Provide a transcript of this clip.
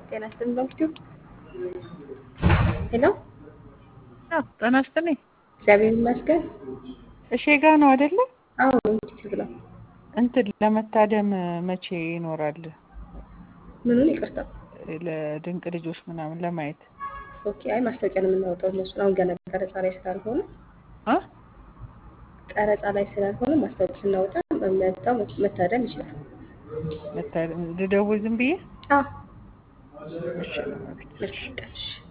ጤና ይስጥልኝ ዶክተር ሄሎ ጤና ይስጥልኝ። እግዚአብሔር ይመስገን። እሺ ጋ ነው አይደለ? አሁን ዩቲዩብ ነው። እንትን ለመታደም መቼ ይኖራል? ምኑን ይቅርታ። ለድንቅ ልጆች ምናምን ለማየት ኦኬ። አይ ማስታወቂያ ነው የምናወጣው እነሱን አሁን ገና ቀረጻ ላይ ስላልሆነ አ ቀረጻ ላይ ስላልሆነ ማስታወቂያ ስናወጣ መጣው መታደም ይችላል። መታደም ልደውል ዝም ብዬ አዎ እሺ ነው ማለት እሺ